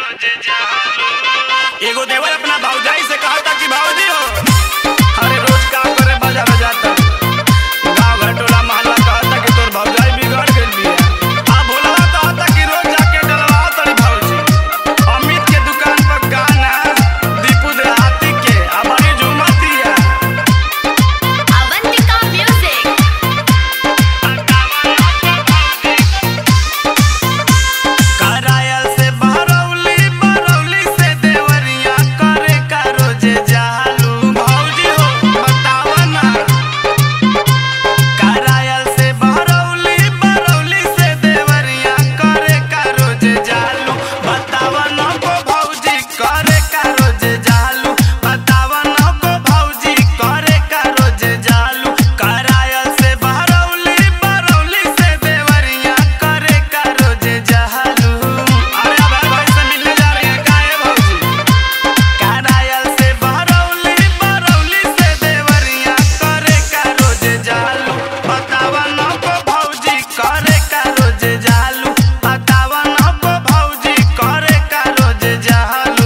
एगो देवर अपना भौजाई से कहा था कि भौजी हो अरे रोज काम करे बाजार जाता गांव घर टोला मोहल्ला कहा था कि तोर भौजाई बिगड़ गइल बिया आ भोलवा कहा था कि रोज जाके डलवाओ तड़ी भौजी अमित के दुकान पर गाना दीपू देहाती के आ बड़ी झूमतिया Avantika Music. करायल से बरौली बरौली से देवरिया करे का रोज जालू भौजी हो बतावा ना करायल से बरौली बरौली से देवरिया करे का रोज जालू बतावा ना को भौजी करे का रोज जालू बतावा ना को भौजी करे का रोज जालू करायल से बरौली बरौली से देवरिया करे का रोज जालू अरे अब भाई से मिलने जा रहे हैं काहे भौजी करायल से बरौली बरौली से देवरिया करे का रोज जालू बतावा न को भौजी करे का रोज जालू बतावा न को भौजी करे का रोज जालू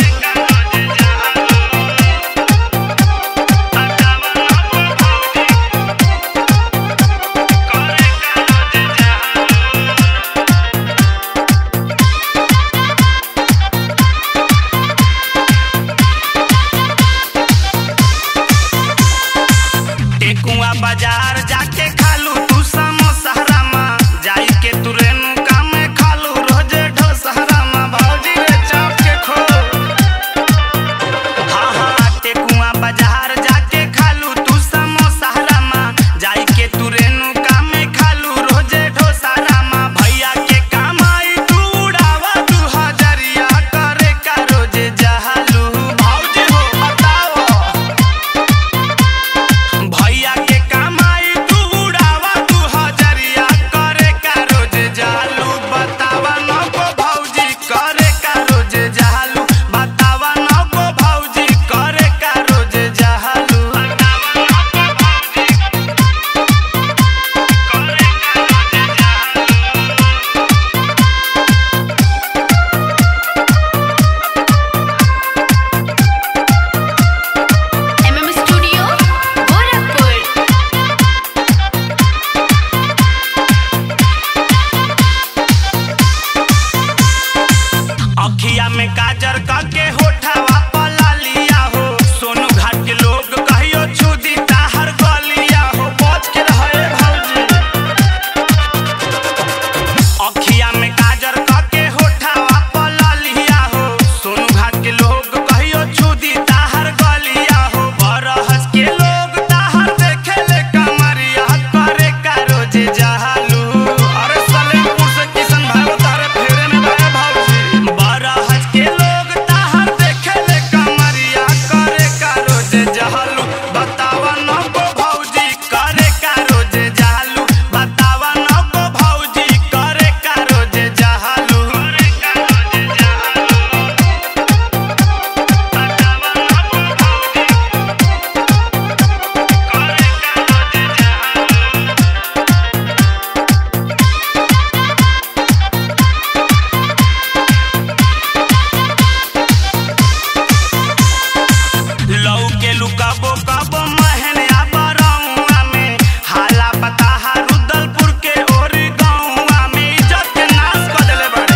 टेकुआ बाजार जाके खालू तू समोसहरामा जाई के तू रेणुका में खालू रोजे ढोसहरामा भौजी रे चाप के खो हाँ हाँ टेकुआ बाजार जाके खालू तू समोसहरामा जाई के तू रेणुका में खालू रोजे ढोसहरामा भैया के कमाई तू उड़ावा तू हजरिया करे का रोजे जहालू भौजी हो बताओ भैया के कमाई तू उड़ावा तू हजरिया करे का रोज जालू बतावा न को भौजी करे का रोज जालू बतावा न को भौजी करे का रोज जालू MM Studio, Gorakhpur. अखिया में काजर करके होठवा पला लिया हो सोनू घाट के लोग कहियो छुदी ताहर गलिया हो बच के रहे भौजी अखिया में काजर करके होठवा पला लिया हो सोनू घाट के लोग कहियो छुदी ताहर गलिया हो बरहस के लोग ताहर देखे ले कमरिया करे का रोज जहालू अरे सलेमपुर से किशन भाई तारे फेरे में गए भौजी बरहस के लोग ताहर देखे ले कमरिया करे का रोज जहालू बतावा न को भौजी करे का रोज जहालू बतावा न को भौजी करे का रोज जहालू करे का रोज जहालू लौ के लुकाबो काबो महने आबरौआ में हाला बताहा रुदलपुर के ओर गौआ में इज्जत के नाश कर देले बाड़े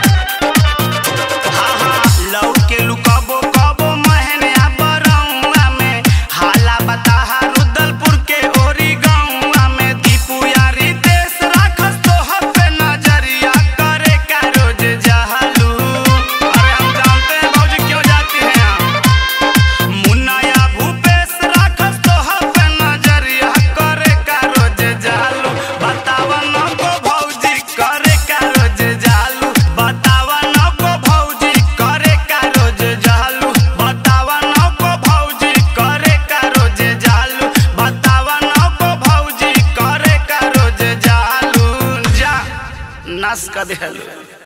हाँ हाँ लौ के लुकाबो काबो महने आबरौआ में हाला बताहा रुदलपुर के ओरी गौआ में दीपू यारी देश राखस तोहर पे नजरिया करे का रोज जहालू अरे हम जानते हैं भौजी क्यों जाती हैं आप मुन्नाया भूपेश राखस तोहर पे नजरिया करे का रोज जालू बतावा न को भौजी करे का रोज जालू बतावा न को भौजी करे का रोज जालू बतावा न को भौजी करे का रोज जालू बतावा न को भौजी करे का रोज जालू जा नस का देलू